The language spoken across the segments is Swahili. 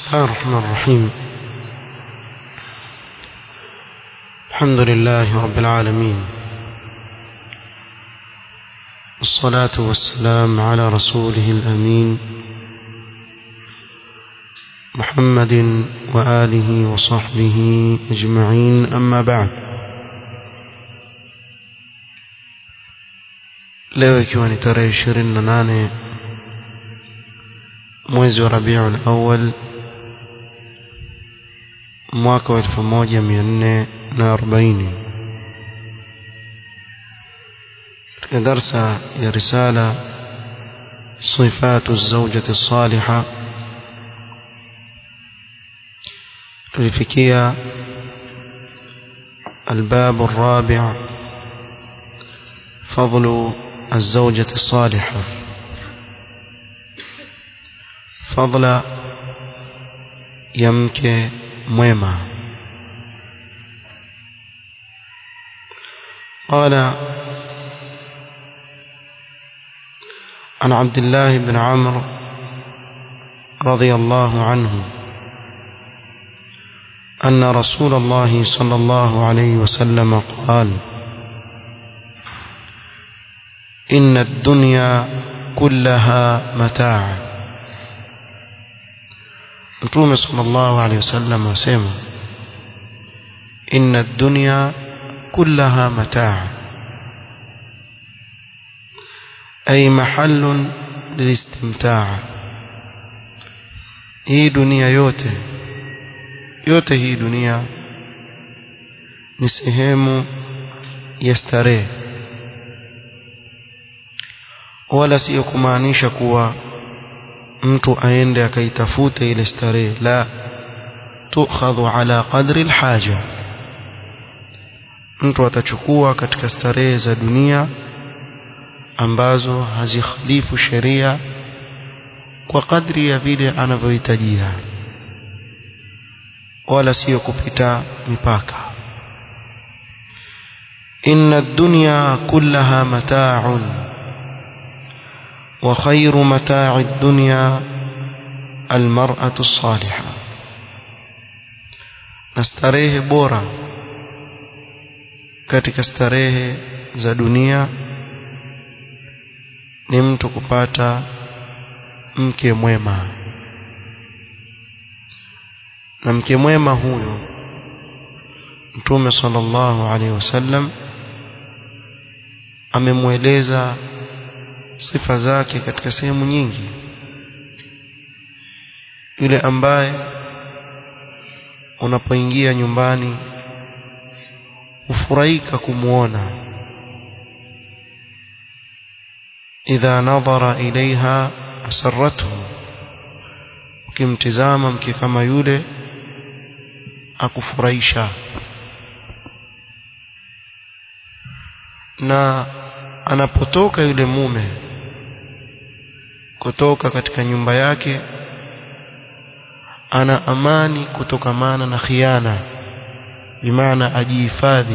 الله الرحمن الرحيم الحمد لله رب العالمين والصلاة والسلام على رسوله الأمين محمد وآله وصحبه أجمعين أما بعد leo ikiwa ni tarehe ishirini na nane mwezi wa rabiul awal mwaka wa elfu moja mia nne na arobaini katika darsa ya risala sifatu zaujati saliha tulifikia الباب الرابع فضل الزوجة الصالحة فضل يمك mwema قال عن عبد الله بن عمرو رضي الله عنه أن رسول الله صلى الله عليه وسلم قال إن الدنيا كلها متاع Mtume sallallahu alaihi wasallam asema inna ad-dunya kullaha mataa ay mahallun lilistimtaa hii dunia yote yote hii dunia ni sehemu ya starehe wala sio kumaanisha kuwa mtu aende akaitafute ile starehe la tukhadhu ala qadri alhaja mtu atachukua katika starehe za dunia ambazo hazikhalifu sheria kwa kadri ya vile anavyohitajia wala sio kupita mipaka inna ad-dunya kullaha mata'un وخير متاع الدنيا المرأة الصالحة نستريه بورا katika starehe za dunia ni mtu kupata mke mwema na mke mwema huyo mtume sallallahu alaihi wasallam amemweleza sifa zake katika sehemu nyingi yule ambaye unapoingia nyumbani ufurahika kumuona idha nadhara ilaiha asarrathu ukimtizama mke kama yule akufurahisha na anapotoka yule mume kutoka katika nyumba yake ana amani kutokamana na khiana bimaana ajihifadhi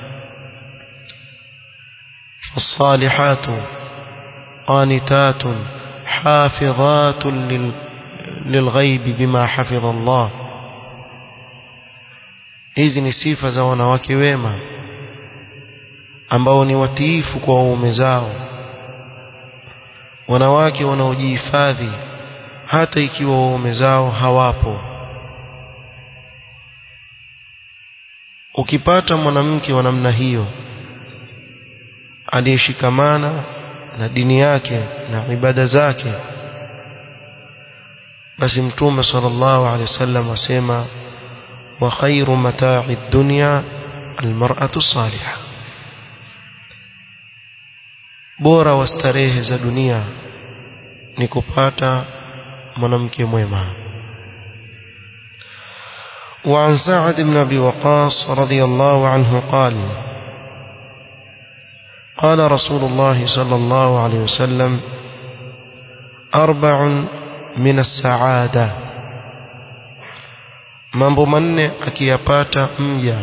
الصالحات قانتات حافظات للغيب بما حفظ الله hizi ni sifa za wanawake wema ambao ni watiifu kwa waume zao wanawake wanaojihifadhi hata ikiwa waume zao hawapo ukipata mwanamke wa namna hiyo aliyeshikamana na dini yake na ibada zake basi mtume sallallahu alaihi wasallam asema wa khairu mata'i dunya almar'atu salihah bora wa starehe za dunia ni kupata mwanamke mwema وعن سعد بن أبي وقاص رضي الله عنه قال قال رسول الله صلى الله عليه وسلم أربع من السعادة mambo manne akiyapata mja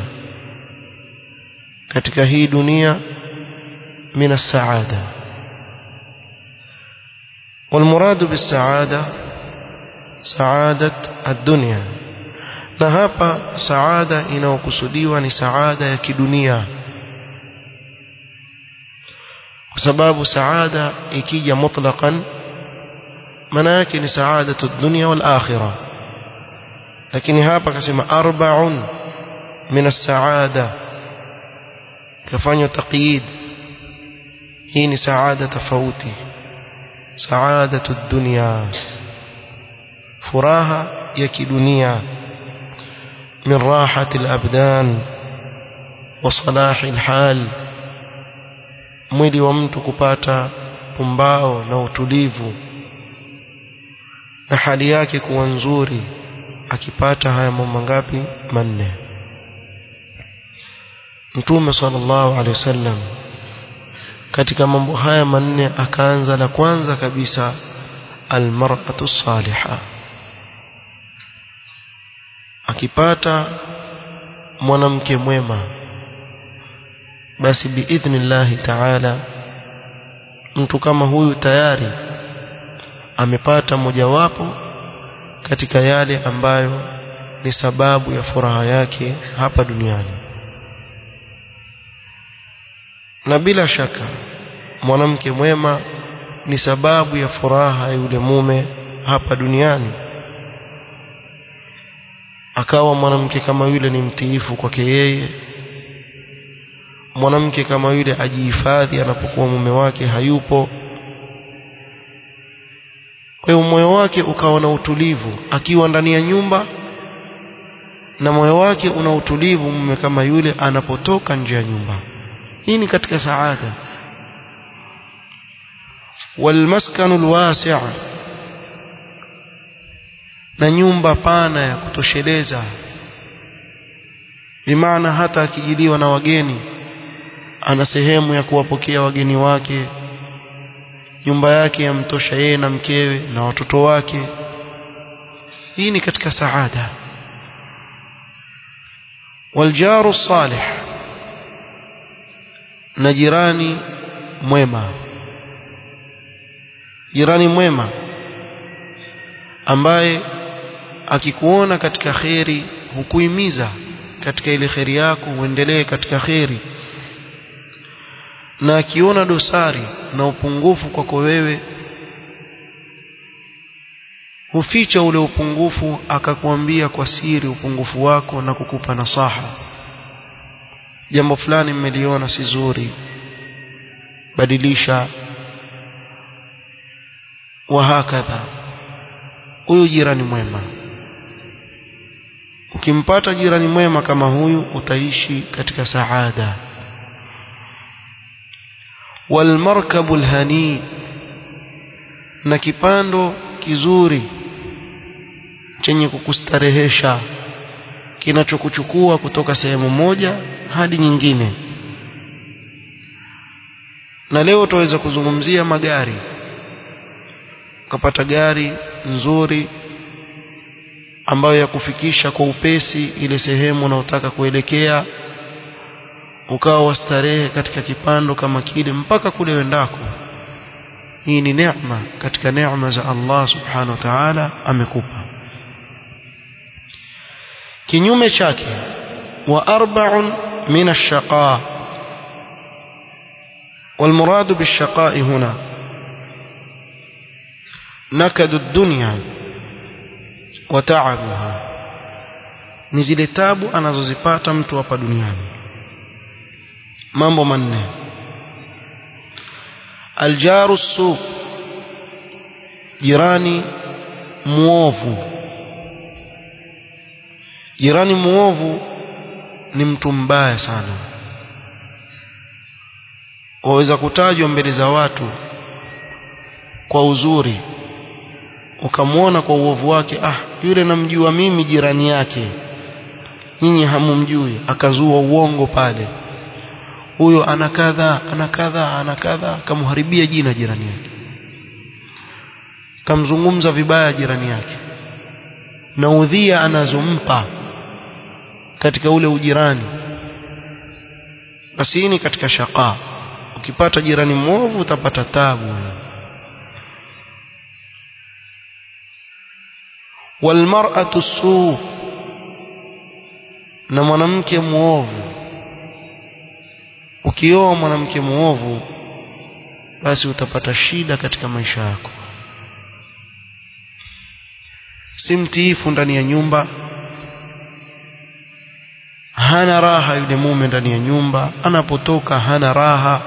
katika hii dunia min as-saada والمراد بالسعادة saadat ad-dunya na hapa saada inayokusudiwa ni saada ya kidunia kwa sababu saada ikija mutlaqan maana yake ni saadatu dunya wal akhirah lakini hapa akasema arba'un min as-saada kafanya taqyid hii ni saada tofauti saadatu dunya furaha ya kidunia من راحة الأبدان وصلاح الحال mwili wa mtu kupata pumbao na utulivu na hali yake kuwa nzuri akipata haya mambo ngapi manne Mtume sallallahu alaihi wasallam katika mambo haya manne akaanza la kwanza kabisa almar'atu salihah akipata mwanamke mwema basi biidhnillahi taala mtu kama huyu tayari amepata mojawapo katika yale ambayo ni sababu ya furaha yake hapa duniani na bila shaka mwanamke mwema ni sababu ya furaha ya yule mume hapa duniani akawa mwanamke kama yule ni mtiifu kwake yeye mwanamke kama yule ajihifadhi anapokuwa mume wake hayupo kwa hiyo moyo wake ukawa na utulivu akiwa ndani ya nyumba na moyo wake una utulivu mume kama yule anapotoka nje ya nyumba hii ni katika saada والمسكن الواسع na nyumba pana ya kutosheleza bimaana hata akijiliwa na wageni ana sehemu ya kuwapokea wageni wake nyumba yake yamtosha yeye na mkewe na watoto wake hii ni katika saada waljaru salih na jirani mwema jirani mwema ambaye akikuona katika kheri hukuimiza katika ile kheri yako uendelee katika kheri na akiona dosari na upungufu kwako wewe huficha ule upungufu akakuambia kwa siri upungufu wako na kukupa nasaha jambo fulani mmeliona si zuri badilisha wa hakadha huyu jirani mwema ukimpata jirani mwema kama huyu utaishi katika saada walmarkabu alhani na kipando kizuri chenye kukustarehesha kinachokuchukua kutoka sehemu moja hadi nyingine na leo tutaweza kuzungumzia magari ukapata gari nzuri ambayo ya kufikisha kwa upesi ile sehemu unaotaka kuelekea ukawa wastarehe katika kipando kama kile mpaka kule wendako hii ni neema katika neema za Allah subhanahu wa ta'ala amekupa kinyume chake wa arba'un min ash-shaqa والمراد بالشقاء هنا نكد الدنيا وتعبها ni zile tabu anazozipata mtu hapa duniani mambo manne aljaru su jirani muovu jirani muovu ni mtu mbaya sana waweza kutajwa mbele za watu kwa uzuri ukamwona kwa uovu wake ah yule namjua mimi jirani yake nyinyi hamumjui akazua uongo pale huyo ana kadha ana kadha ana kadha akamharibia jina jirani yake kamzungumza vibaya jirani yake na udhia anazompa katika ule ujirani basi hii ni katika shaqa ukipata jirani mwovu utapata tabu walmar'atu suu na mwanamke muovu ukioa mwanamke muovu basi utapata shida katika maisha yako si mtiifu ndani ya nyumba hana raha yule mume ndani ya nyumba anapotoka hana raha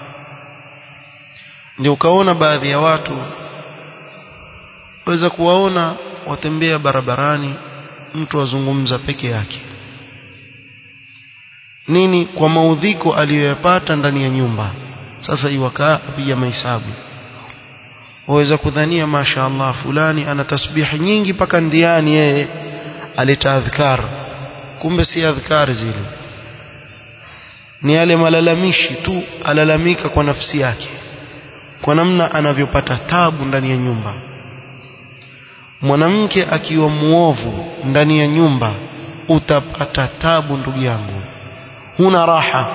ndio ukaona baadhi ya watu waweza kuwaona watembea barabarani mtu azungumza peke yake nini kwa maudhiko aliyoyapata ndani ya nyumba sasa iwakaa apiga mahesabu waweza kudhania masha Allah fulani ana tasbihi nyingi mpaka ndiani yeye aleta adhkar kumbe si adhkar zile ni yale malalamishi tu alalamika kwa nafsi yake kwa namna anavyopata tabu ndani ya nyumba mwanamke akiwa muovu ndani ya nyumba utapata tabu ndugu yangu huna raha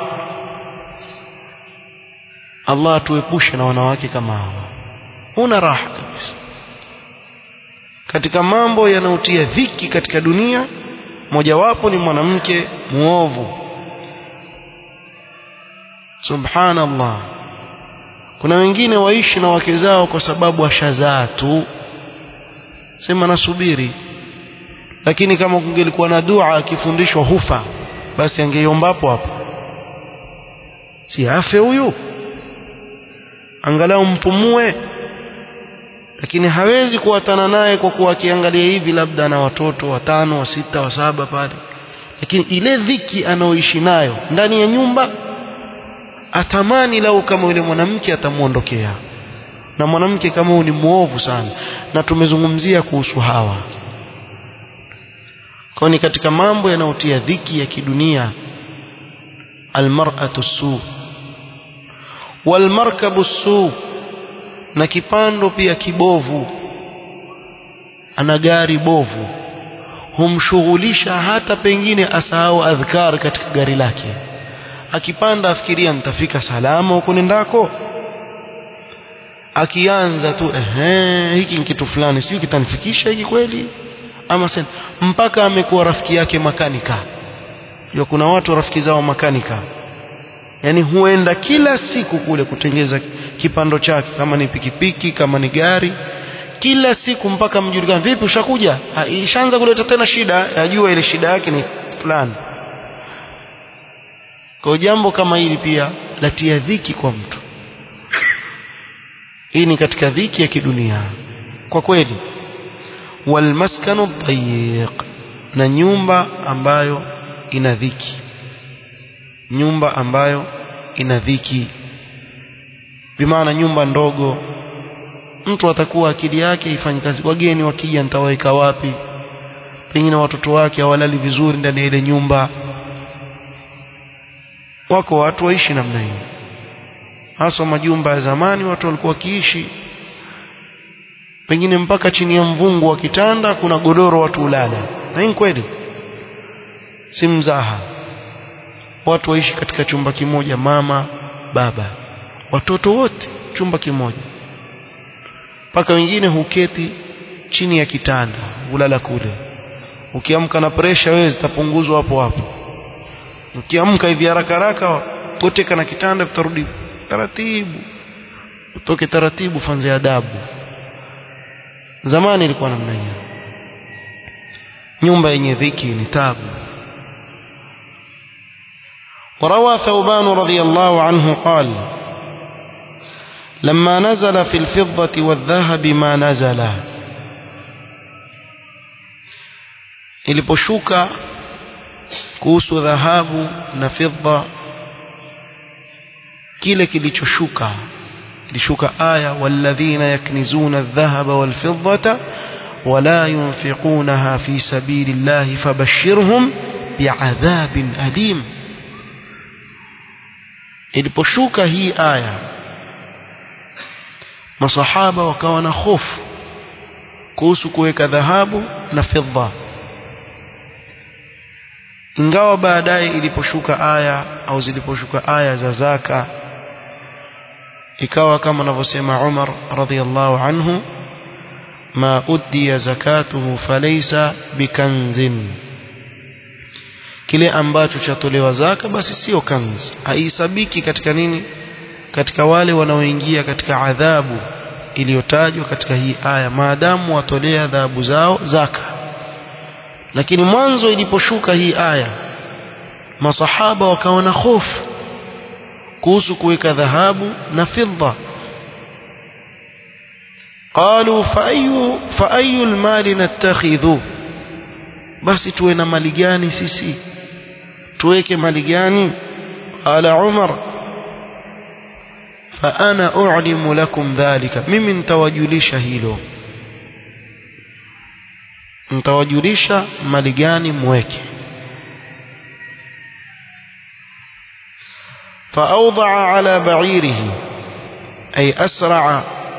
Allah atuepushe na wanawake kama hawa huna raha kabisa katika mambo yanayotia dhiki katika dunia mojawapo ni mwanamke muovu subhanallah kuna wengine waishi na wake zao kwa sababu washazaa tu sema nasubiri lakini kama kungelikuwa na dua akifundishwa hufa basi angeiomba hapo hapo si afe huyu angalau mpumue lakini hawezi kuwatana naye kwa kuwa akiangalia hivi labda na watoto watano wa sita wa saba pale lakini ile dhiki anaoishi nayo ndani ya nyumba atamani lau kama yule mwanamke atamwondokea na mwanamke kama huyu ni muovu sana na tumezungumzia kuhusu hawa kwa ni katika mambo yanayotia dhiki ya kidunia almar'atu su walmarkabu su na kipando pia kibovu ana gari bovu humshughulisha hata pengine asahau adhkar katika gari lake akipanda afikiria nitafika salama huko nendako akianza tu ehe hiki ni kitu fulani sijui kitanifikisha hiki kweli ama sen mpaka amekuwa rafiki yake makanika hiyo kuna watu rafiki zao makanika yani huenda kila siku kule kutengeza kipando chake kama ni pikipiki kama ni gari kila siku mpaka mjulikane vipi ushakuja ishaanza kuleta tena shida yajua ile shida yake ni fulani kwa jambo kama hili pia latia dhiki kwa mtu hii ni katika dhiki ya kidunia kwa kweli walmaskanu dayiq na nyumba ambayo ina dhiki nyumba ambayo ina dhiki bimaana nyumba ndogo mtu atakuwa akili yake ifanye kazi wageni wakija nitawaweka wapi pengine watoto wake hawalali vizuri ndani ya ile nyumba wako watu waishi namna hiyo hasa majumba ya zamani watu walikuwa wakiishi pengine mpaka chini ya mvungu wa kitanda kuna godoro watu ulala na hii kweli si mzaha watu waishi katika chumba kimoja mama baba watoto wote chumba kimoja mpaka wengine huketi chini ya kitanda ulala kule ukiamka na presha wewe zitapunguzwa hapo hapo ukiamka hivi haraka haraka poteka na kitanda vitarudi taratibu utoke taratibu fanze adabu zamani ilikuwa namna hiyo nyumba yenye dhiki ni tabu وروى ثوبان رضي الله عنه قال لما نزل في الفضة والذهب ما نزل iliposhuka kuhusu dhahabu na fidda kile kilichoshuka ilishuka aya walladhina yaknizuna adh-dhahaba wal-fiddata wala yunfiqunaha fi sabilillahi fabashshirhum bi'adhabin alim iliposhuka hii aya masahaba wakawa na hofu kuhusu kuweka dhahabu na fedha ingawa baadaye iliposhuka aya au ziliposhuka aya za zaka ikawa kama anavyosema Umar radhiallahu anhu ma uddiya zakatuhu falaysa bikanzin kile ambacho chatolewa zaka basi sio kanz haisabiki katika nini katika wale wanaoingia katika adhabu iliyotajwa katika hii aya maadamu watolea adhabu zao zaka lakini mwanzo iliposhuka hii aya masahaba wakawa na hofu kuhusu kuweka dhahabu na fidda قالوا فأي فأي المال نتخذ basi tuwe na mali gani sisi tuweke mali gani qala umar fa ana u'limu lakum dhalika mimi nitawajulisha hilo nitawajulisha mali gani mweke فأوضع على بعيره أي أسرع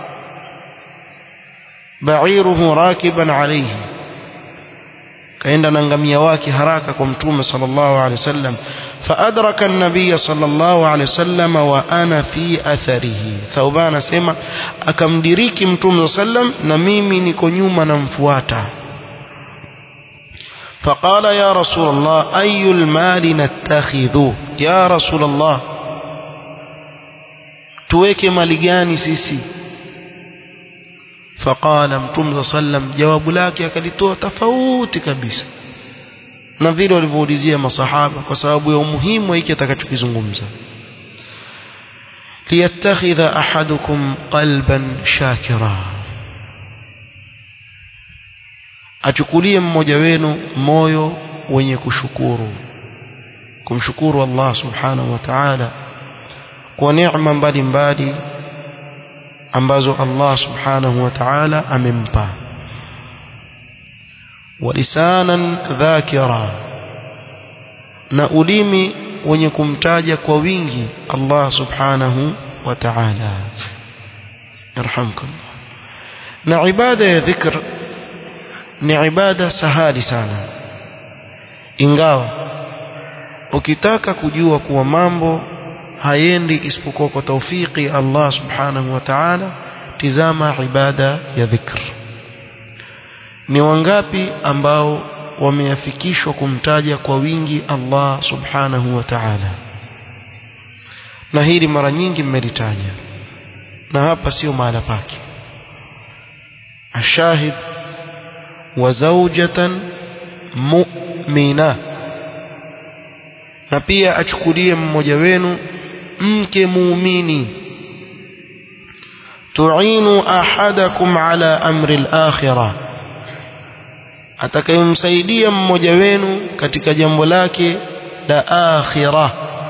بعيره راكبا عليه kaenda na ngamia wake haraka kwa mtume sallallahu alaihi wasallam faadraka an-nabiy sallallahu alaihi wasallam wa ana fi atharihi thauban anasema akamdiriki mtume sallam na mimi niko nyuma namfuata فقال يا رسول الله أي المال نتخذ يا رسول الله tuweke mali gani sisi faqala mtume sallam jawabu lake akalitoa tofauti kabisa na vile walivyoulizia masahaba kwa sababu ya umuhimu wa hiki atakachokizungumza liyattakhidha ahadukum qalban shakira achukulie mmoja wenu moyo wenye kushukuru kumshukuru Allah subhanahu wa ta'ala kwa neema mbalimbali ambazo Allah subhanahu wa ta'ala amempa walisanan dhakira na ulimi wenye kumtaja kwa wingi Allah subhanahu wa ta'ala yarhamkum na ibada ya dhikr ni ibada sahali sana ingawa ukitaka kujua kuwa mambo hayendi isipokuwa kwa taufiki Allah subhanahu wa ta'ala tizama ibada ya dhikr ni wangapi ambao wameafikishwa kumtaja kwa wingi Allah subhanahu wa ta'ala na hili mara nyingi mmelitaja na hapa sio mahala pake ashahid wa zawjatan mu'mina na pia achukulie mmoja wenu mke muumini tu'inu ahadakum ala amri al-akhirah atakayemsaidia mmoja wenu katika jambo lake la akhirah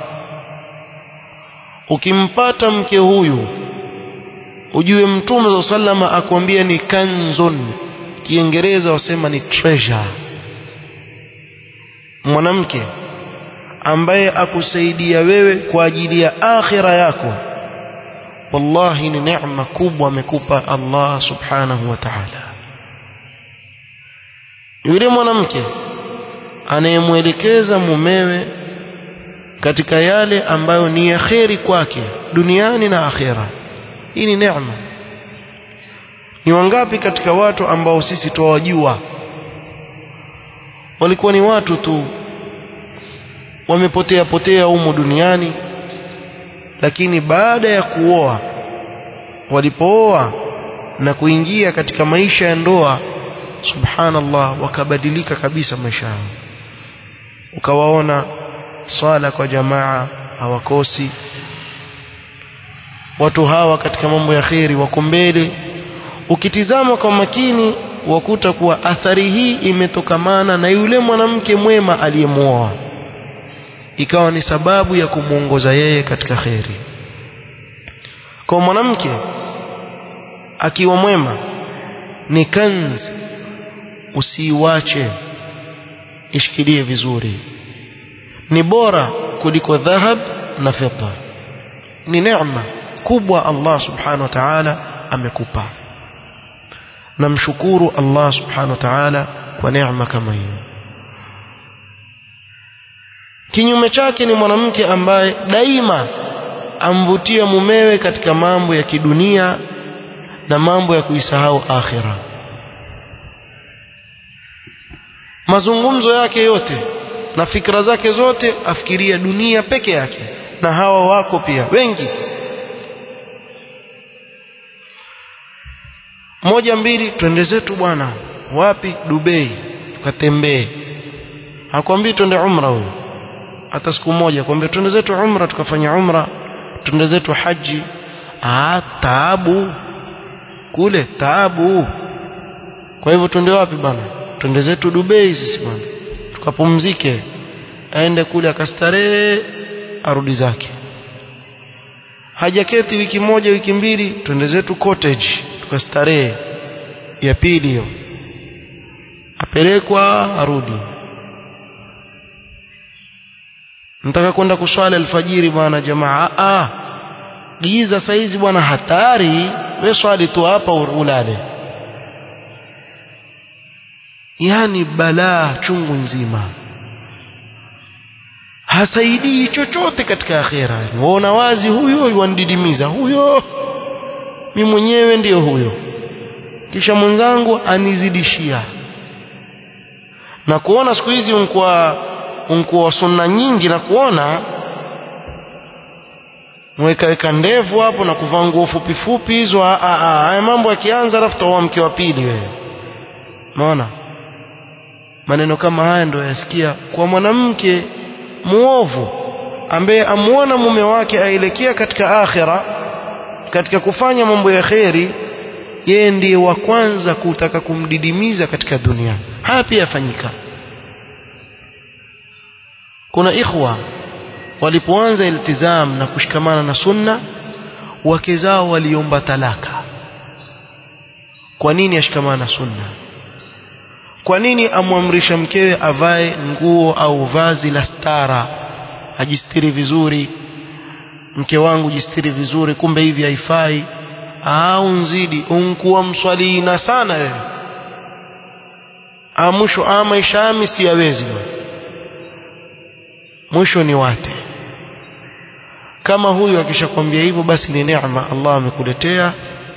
ukimpata mke huyu ujue mtume sallama akwambia ni kanzun kiingereza wasema ni treasure mwanamke ambaye akusaidia wewe kwa ajili ya akhira yako wallahi ni neema kubwa amekupa Allah subhanahu wa ta'ala yule mwanamke anayemwelekeza mumewe katika yale ambayo ni ya kheri kwake duniani na akhera hii ni neema ni wangapi katika watu ambao sisi tuwajua walikuwa ni watu tu wamepotea potea humo duniani lakini baada ya kuoa walipooa na kuingia katika maisha ya ndoa subhanallah wakabadilika kabisa maisha yao ukawaona swala kwa jamaa hawakosi watu hawa katika mambo ya kheri wako mbele ukitizama kwa makini wakuta kuwa athari hii imetokamana na yule mwanamke mwema aliyemwoa ikawa ni sababu ya kumwongoza yeye katika kheri kwa mwanamke akiwa mwema ni kanzi usiiwache ishikilie vizuri ni bora kuliko dhahab na fedha ni neema kubwa Allah subhanahu wa ta'ala amekupa namshukuru Allah subhanahu wa ta'ala kwa neema kama hiyo kinyume chake ni mwanamke ambaye daima amvutia mumewe katika mambo ya kidunia na mambo ya kuisahau akhira mazungumzo yake yote na fikra zake zote afikiria dunia peke yake na hawa wako pia wengi moja mbili twende zetu bwana wapi Dubai tukatembee hakwambii twende umra huyo hata siku moja kwambia twende zetu umra tukafanya umra twende zetu haji ah taabu kule taabu kwa hivyo twende wapi bwana twende zetu Dubai sisi bwana tukapumzike aende kule akastarehe arudi zake hajaketi wiki moja wiki mbili twende zetu cottage tukastarehe ya pili hiyo apelekwa arudi nataka kwenda kuswali alfajiri bwana jamaa ah giza saizi bwana hatari we swali tu hapa ulale yani balaa chungu nzima hasaidii chochote katika akhera waona wazi huyo yuandidimiza huyo mi mwenyewe ndiyo huyo kisha mwenzangu anizidishia na kuona siku hizi unkwa unkwa sunna nyingi na kuona mwekaweka ndevu hapo na kuvaa nguo fupi fupi hizo haya mambo yakianza alafu taoa mke wa pili wewe unaona maneno kama haya ndio yasikia kwa mwanamke muovu ambaye amuona mume wake aelekea katika akhira katika kufanya mambo ya kheri yeye ndiye wa kwanza kutaka kumdidimiza katika dunia haya pia yafanyika kuna ikhwa walipoanza iltizam na kushikamana na sunna wake zao waliomba talaka kwa nini ashikamana na sunna kwa nini amwamrisha mkewe avae nguo au vazi la stara ajistiri vizuri mke wangu jistiri vizuri kumbe hivi haifai au nzidi unkuwa mswalina sana wewe mwisho ama maisha yami siyawezi mwisho ni wate kama huyu akishakwambia hivyo basi ni neema Allah amekuletea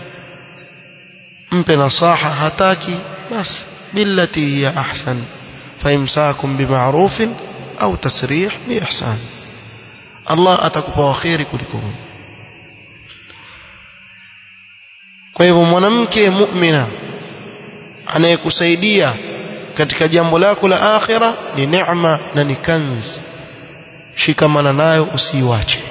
mpe nasaha hataki basi billati hiya ahsan faimsakum bima'rufin au tasrih biihsan Allah atakupa kheri kuliko kwa hivyo mwanamke mu'mina anayekusaidia katika jambo lako la akhira ni neema na ni kanz shikamana nayo usiiwache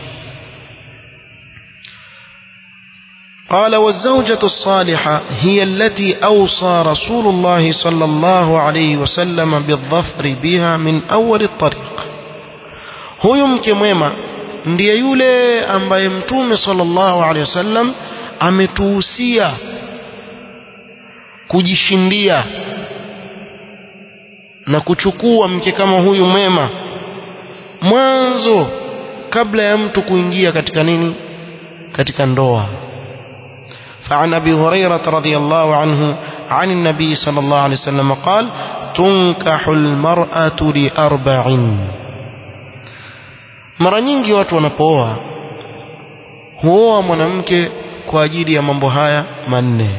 قال والزوجة الصالحة هي التي أوصى رسول الله صلى الله عليه وسلم بالظفر بها من أول الطريق huyu mke mwema ndiye yule ambaye mtume sallallahu alaihi wasallam ametuhusia kujishindia na kuchukua mke kama huyu mwema mwanzo kabla ya mtu kuingia katika nini katika ndoa فعن ابي هريره رضي الله عنه عن النبي صلى الله عليه وسلم قال تنكح المراه لاربع mara nyingi watu wanapooa huoa mwanamke kwa ajili ya mambo haya manne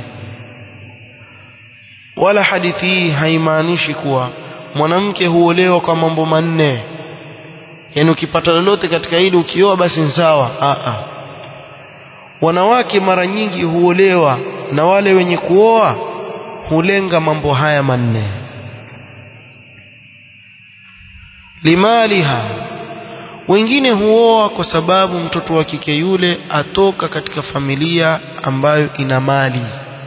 wala hadithi hii haimaanishi kuwa mwanamke huolewa kwa mambo manne yaani ukipata lolote katika hili ukioa basi ni sawa a a wanawake mara nyingi huolewa na wale wenye kuoa hulenga mambo haya manne limaliha wengine huoa kwa sababu mtoto wa kike yule atoka katika familia ambayo ina mali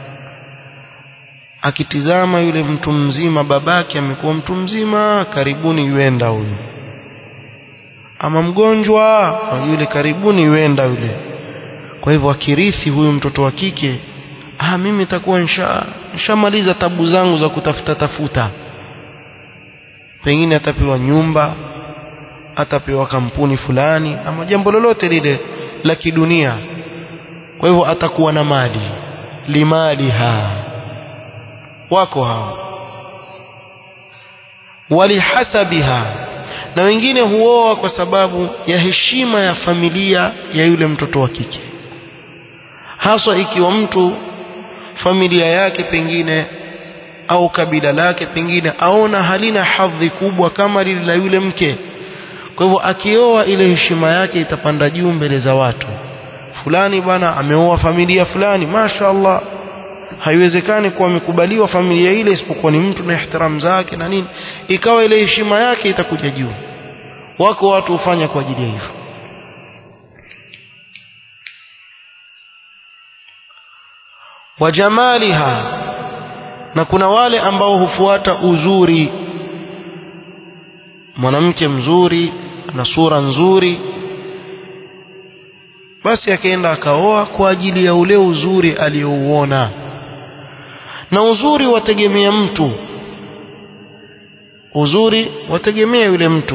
akitizama yule mtu mzima babake amekuwa mtu mzima karibuni yuenda huyu ama mgonjwa yule karibuni yuenda yule kwa hivyo akirithi huyu mtoto wa kike ah mimi nitakuwa nisha nishamaliza tabu zangu za kutafuta tafuta pengine atapewa nyumba atapewa kampuni fulani ama jambo lolote lile la kidunia kwa hivyo atakuwa na mali limaliha wako hao walihasabiha na wengine huoa kwa sababu ya heshima ya familia ya yule mtoto wa kike haswa ikiwa mtu familia yake pengine au kabila lake pengine aona halina hadhi kubwa kama lile la yule mke kwa hivyo akioa ile heshima yake itapanda juu mbele za watu fulani bwana ameoa familia fulani mashaallah haiwezekani kuwa amekubaliwa familia ile isipokuwa ni mtu na ihtiram zake na nini ikawa ile heshima yake itakuja juu wako watu hufanya kwa ajili ya hivyo wajamaliha na kuna wale ambao hufuata uzuri mwanamke mzuri na sura nzuri basi akaenda akaoa kwa ajili ya ule uzuri aliyouona na uzuri wategemea mtu uzuri wategemea yule mtu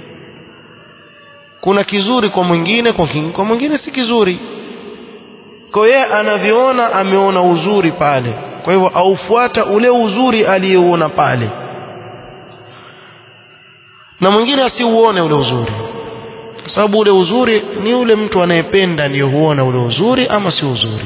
kuna kizuri kwa mwingine kwa, kwa mwingine si kizuri kwa yeye anavyoona ameona uzuri pale kwa hivyo aufuata ule uzuri aliyeuona pale na mwingine asiuone ule uzuri kwa sababu ule uzuri ni ule mtu anayependa ndiyo huona ule uzuri ama si uzuri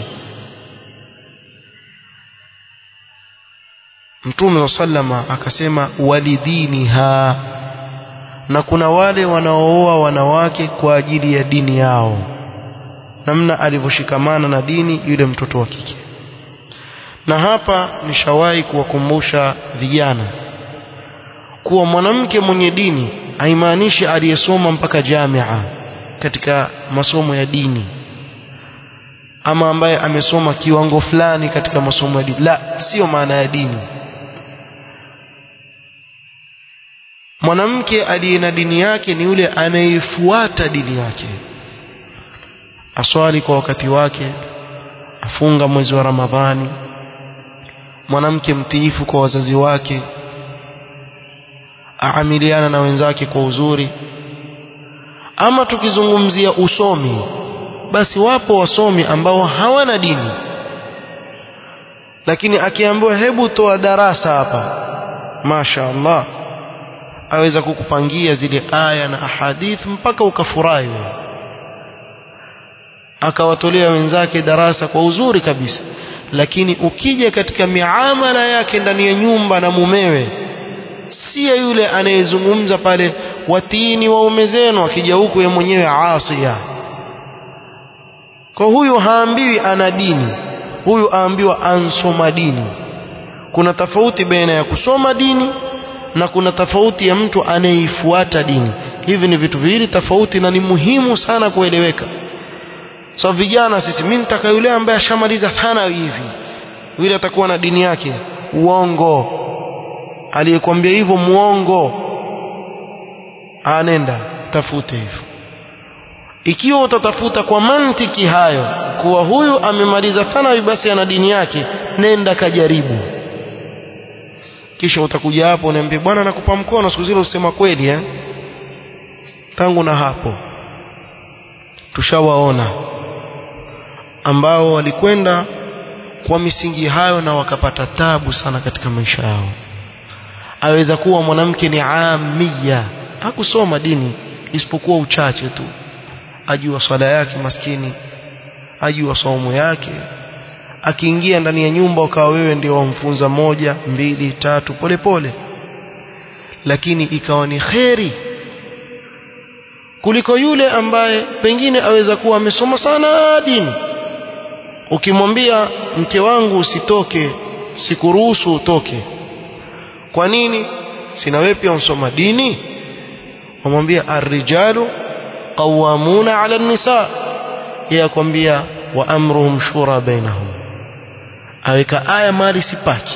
Mtume sallama akasema walidiniha na kuna wale wanaooa wanawake kwa ajili ya dini yao namna alivyoshikamana na dini yule mtoto wa kike na hapa nishawahi kuwakumbusha vijana kuwa mwanamke mwenye dini haimaanishi aliyesoma mpaka jamia katika masomo ya dini ama ambaye amesoma kiwango fulani katika masomo ya dini la sio maana ya dini mwanamke aliye na dini yake ni yule anayefuata dini yake aswali kwa wakati wake afunga mwezi wa ramadhani mwanamke mtiifu kwa wazazi wake aamiliana na wenzake kwa uzuri ama tukizungumzia usomi basi wapo wasomi ambao hawana dini lakini akiambiwa hebu toa darasa hapa masha Allah aweza kukupangia zile aya na ahadith mpaka ukafurahi akawatolea wenzake darasa kwa uzuri kabisa lakini ukija katika miamala yake ndani ya nyumba na mumewe siya yule anayezungumza pale watiini waume zenu akija huku yeye mwenyewe asia kwa huyu haambiwi ana dini huyu aambiwa ansoma dini kuna tofauti baina ya kusoma dini na kuna tofauti ya mtu anayeifuata dini hivi ni vitu viwili tofauti na ni muhimu sana kueleweka so vijana sisi mimi nitaka yule ambaye ashamaliza thanawi hivi yule atakuwa na dini yake uongo aliyekwambia hivyo muongo anenda tafute hivyo ikiwa utatafuta kwa mantiki hayo kuwa huyu amemaliza thanawi basi ana dini yake nenda kajaribu kisha utakuja hapo uniambie bwana nakupa mkono siku zile usema kweli eh tangu na hapo tushawaona ambao walikwenda kwa misingi hayo na wakapata tabu sana katika maisha yao aweza kuwa mwanamke ni amia hakusoma dini isipokuwa uchache tu ajua swala yake maskini ajua somo yake akiingia ndani ya nyumba ukawa wewe ndio wamfunza moja mbili tatu polepole pole. lakini ikawa ni kheri kuliko yule ambaye pengine aweza kuwa amesoma sana dini ukimwambia mke wangu usitoke sikuruhusu utoke kwa nini sina wewe pia unsoma dini wamwambia arrijalu qawamuna ala nisa yeye akwambia wa amruhum shura bainahum aweka aya mali sipaki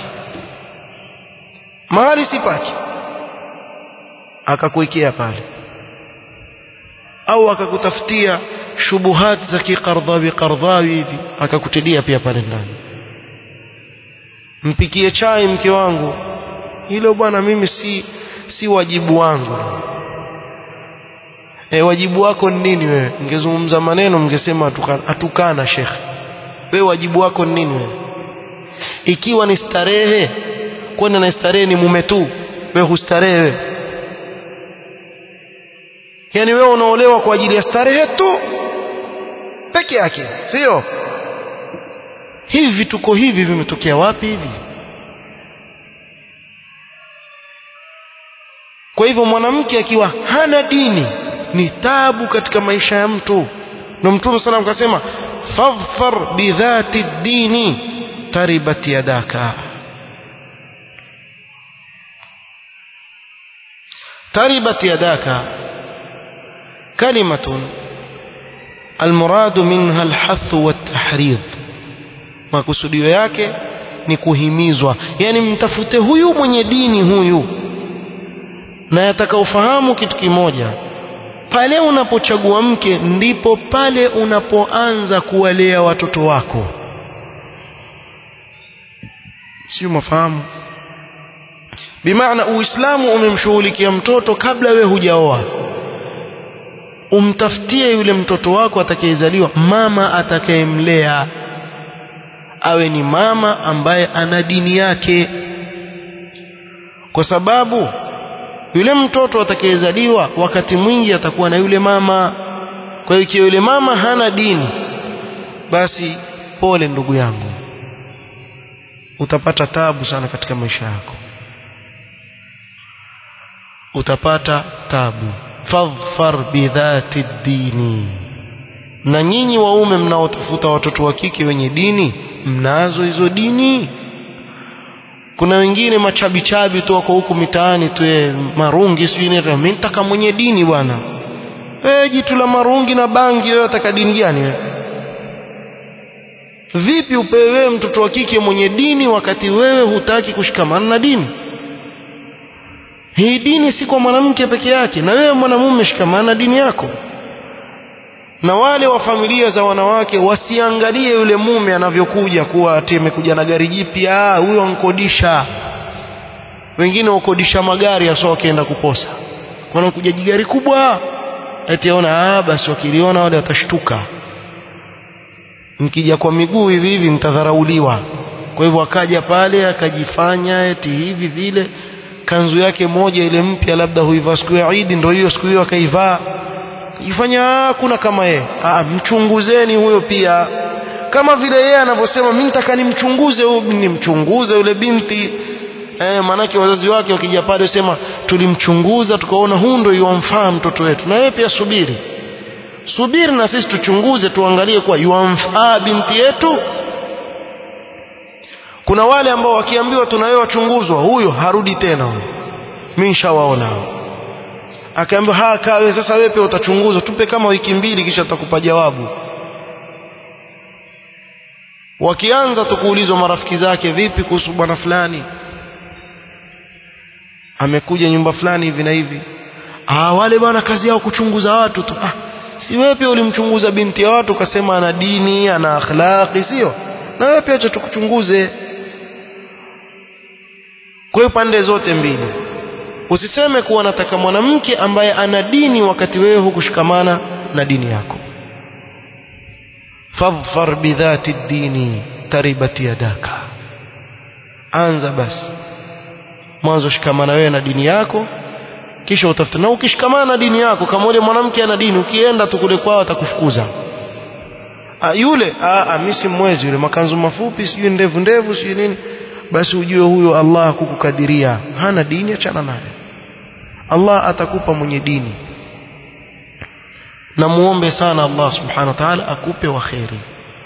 mali sipaki akakuwekea pale au akakutafutia shubuhat za kikardhawi kardhawi hivi akakutilia pia pale ndani mpikie chai mke wangu hilo bwana mimi si si wajibu wangu e, wajibu wako ni nini wewe ngezungumza maneno mngesema atukana, atukana shekhe wewe wajibu wako ni nini wewe ikiwa ni starehe kwani na starehe ni mume tu wewe hustarehe wewe yani wewe unaolewa kwa ajili ya starehe tu peke yake sio hivi vituko hivi vimetokea wapi hivi kwa hivyo mwanamke akiwa hana dini ni tabu katika maisha ya mtu na mtume sana akasema fadhfar bidhati dini taribat yadaka تربت يداك كلمة المراد منها الحث والتحريض makusudio yake ni kuhimizwa yani mtafute huyu mwenye dini huyu na yataka ufahamu kitu kimoja pale unapochagua mke ndipo pale unapoanza kuwalea watoto wako sio mafahamu bimaana uislamu umemshughulikia mtoto kabla we hujaoa umtafutie yule mtoto wako atakayezaliwa mama atakayemlea awe ni mama ambaye ana dini yake kwa sababu yule mtoto atakayezaliwa wakati mwingi atakuwa na yule mama kwa hiyo ikiwa yule mama hana dini basi pole ndugu yangu utapata tabu sana katika maisha yako utapata tabu fadhfar bidhati dini na nyinyi waume mnaotafuta watoto wa kike wenye dini mnazo hizo dini kuna wengine machabichabi tu wako huku mitaani tu marungi sijui nini mimi nitaka mwenye dini bwana eh jitu la marungi na bangi wewe ataka dini gani wewe vipi upewe wewe mtoto wa kike mwenye dini wakati wewe hutaki kushikamana na dini hii dini si kwa mwanamke peke yake na wewe mwanamume shikamana na dini yako na wale wa familia za wanawake wasiangalie yule mume anavyokuja kuwa ati amekuja na gari jipya huyo ankodisha wengine wakodisha magari hasa wakienda kuposa wanakuja jigari kubwa eti aona ah basi wakiliona wale watashtuka nikija kwa miguu hivi hivi nitadharauliwa kwa hivyo akaja pale akajifanya eti hivi vile kanzu yake moja ile mpya labda huivaa siku ya Eid ndio hiyo siku hiyo akaivaa ifanya kuna kama yeye ah mchunguzeni huyo pia kama vile yeye anavyosema mimi nitaka nimchunguze huyo nimchunguze yule binti eh manake wazazi wake wakija pale sema tulimchunguza tukaona huyu ndio yuamfaa mtoto wetu na wewe pia subiri subiri na sisi tuchunguze tuangalie kwa yuamfaa binti yetu kuna wale ambao wakiambiwa tunawewe wachunguzwa huyo harudi tena huyo mimi nishawaona akaambiwa haka wewe sasa wewe pia utachunguzwa tupe kama wiki mbili kisha tutakupa jawabu wakianza tukuulizwa marafiki zake vipi kuhusu bwana fulani amekuja nyumba fulani hivi na hivi ah wale bwana kazi yao kuchunguza watu tu ah si wewe pia ulimchunguza binti ya watu ukasema ana dini ana akhlaqi sio na wewe pia acha tukuchunguze kwa hiyo pande zote mbili usiseme kuwa nataka mwanamke ambaye ana dini wakati wewe hukushikamana na dini yako fadhfar bidhati dini taribat yadaka anza basi mwanzo shikamana wewe na dini yako kisha utafuta na ukishikamana na dini yako kama yule mwanamke ana dini ukienda tu kule kwao atakufukuza ah yule ah mimi si mwezi yule makanzu mafupi sijui ndevu ndevu sijui nini basi ujue huyo Allah kukukadiria hana dini achana naye Allah atakupa mwenye dini na muombe sana Allah subhanahu wa ta'ala akupe wa khairi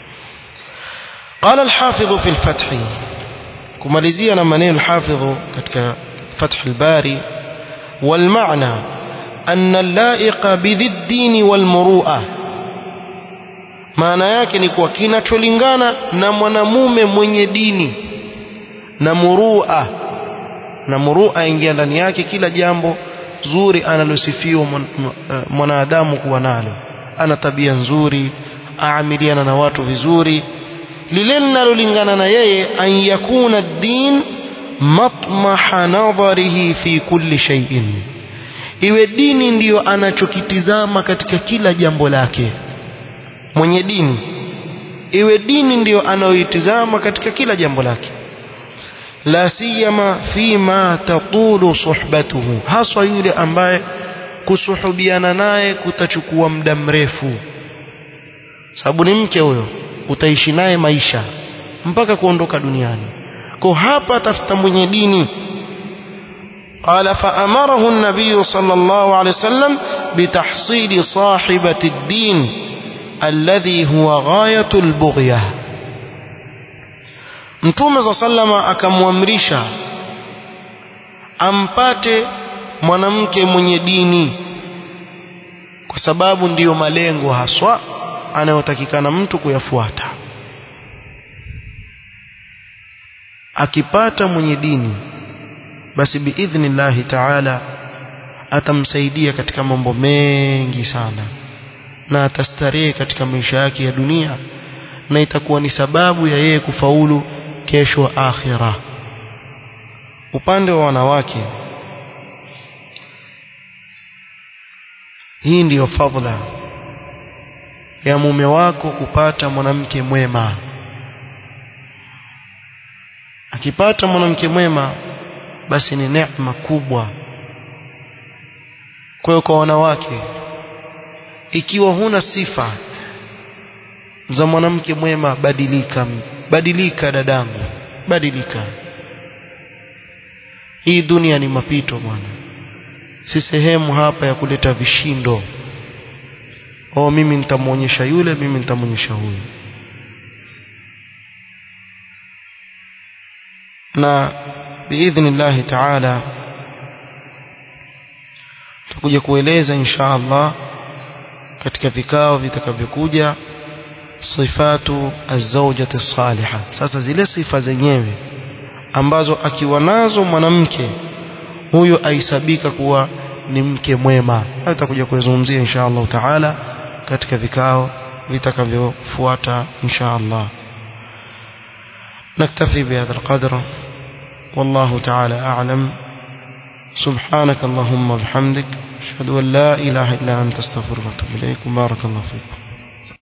قال الحافظ في الفتح kumalizia na maneno الحافظ katika فتح الباري والمعنى أن اللائق بذي الدين والمروءة maana yake ni kuwa kinacholingana na mwanamume mwenye dini na murua na murua ingia ndani yake kila jambo zuri analosifiwa mwanadamu kuwa nalo ana tabia nzuri aamiliana na watu vizuri lile linalolingana na yeye an yakuna din matmaha nadharihi fi kulli shay'in iwe dini ndiyo anachokitizama katika kila jambo lake mwenye dini iwe dini ndiyo anayoitizama katika kila jambo lake la siyama fima tatulu suhbatuhu haswa yule ambaye kusuhubiana naye kutachukua muda mrefu sababu ni mke huyo utaishi naye maisha mpaka kuondoka duniani kwa hapa tafuta mwenye dini قال فأمره النبي صلى الله عليه وسلم بتحصيل صاحبة الدين الذي هو غاية البغية Mtume صلى الله عليه وسلم akamwamrisha ampate mwanamke mwenye dini kwa sababu ndiyo malengo haswa anayotakikana mtu kuyafuata akipata mwenye dini basi biidhnillahi taala atamsaidia katika mambo mengi sana na atastarehe katika maisha yake ya dunia na itakuwa ni sababu ya yeye kufaulu kesho akhira upande wa wanawake hii ndiyo fadhila ya mume wako kupata mwanamke mwema akipata mwanamke mwema basi ni neema kubwa kwa hiyo kwa wanawake ikiwa huna sifa za mwanamke mwema badilika badilika dadangu badilika hii dunia ni mapito bwana si sehemu hapa ya kuleta vishindo oh mimi nitamwonyesha yule mimi nitamwonyesha huyu na biidhnillahi taala tutakuja kueleza insha Allah katika vikao vitakavyokuja sifatu azawjati salihah sasa zile sifa zenyewe ambazo akiwa nazo mwanamke huyo aisabika kuwa ni mke mwema hayo tutakuja kuzungumzia insha Allah taala katika vikao vitakavyofuata insha Allah نكتفي بهذا القدر والله تعالى أعلم سبحانك اللهم وبحمدك أشهد أن لا إله إلا أنت استغفرك وأتوب إليك وبارك الله فيكم